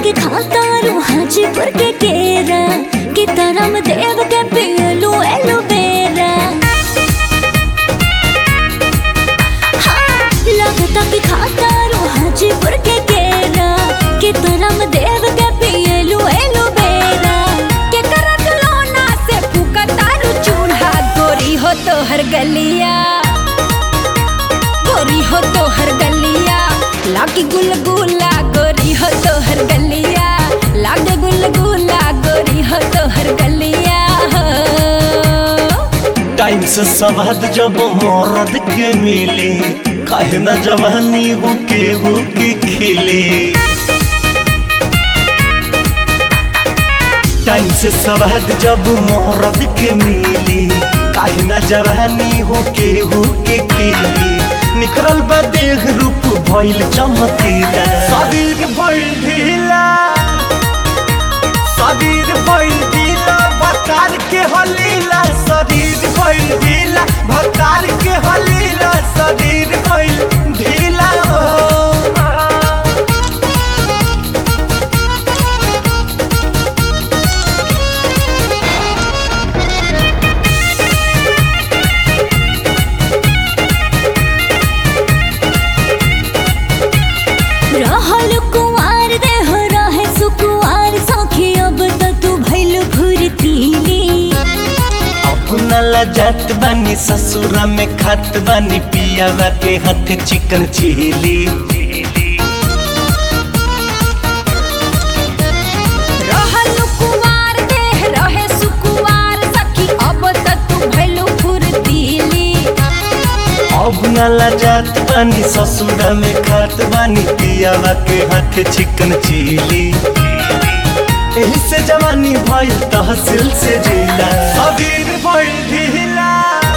के खाता रू हाजीपुर के केरा कि तरम देव के पियलू एलोवेरा हाँ, लगता कि खाता रू हाजीपुर के केरा कि तरम देव के पियलू एलोवेरा के करत लोना से फुकतारू चूल्हा गोरी हो तो हर गलिया गोरी हो तो हर गलिया लागी गुलगुला गोरी हो तो हर गलिया लागे गुलगुला गोरी हो तो हर गलिया हो टाइम से सवाद जब मरद के मिले काहे न जवानी हो के हो के खिले टाइम से सवाद जब मरद के मिले काहे न जवानी हो के हो के खिले निकलल बा देह रूप भइल चमकीला शरीर भइल ढीला शरीर भइल ढीला भतार के हलीला शरीर भइल ढीला भतार के हलीला शरीर भइल ढीला हो रहल कुंवार देह रहे सुकुवार सखी अब त तू भइल फुर्तीली अपना लजात बानी ससुरा में खात बानी पियावा के हाथ चिकन चिली रहल कुंवार देह रहे सुकुवार सखी अब त तू भइल फुर्तीली अब न लजात बानी ससुरा में खात बानी पियावा के हाथ चिकन चिली एही से जवानी भइल तहसील से जिला शरीर भइल ढीला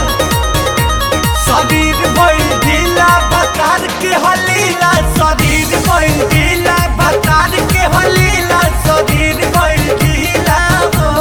शरीर भइल ढीला बतार के हलीला शरीर भइल ढीला बतार के हलीला शरीर भइल ढीला हो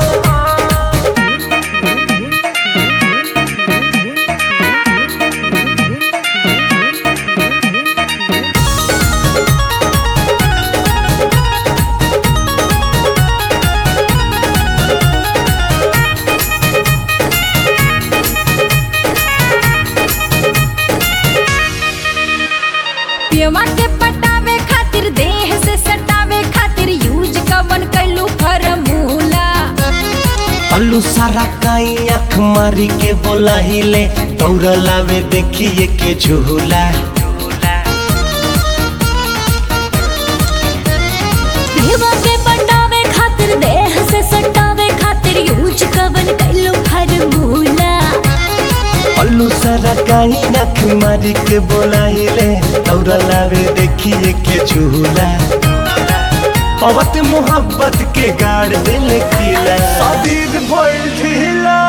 पियवा के पटावे खातिर देह से सटावे खातिर यूज कवन कैलू फरमूला अल्लू सारा काई आँख मारी के बोला हिले दौड़ लावे देखिए के झूला पियवा के पटावे खातिर देह से सटावे खातिर यूज कवन कैलू फरमूला अल्लू सारा काई आँख मारी के बोला हिले दौड़ लावे देखिए के झूला पवत मोहब्बत के गाड़ दिल किला शरीर भइल ढीला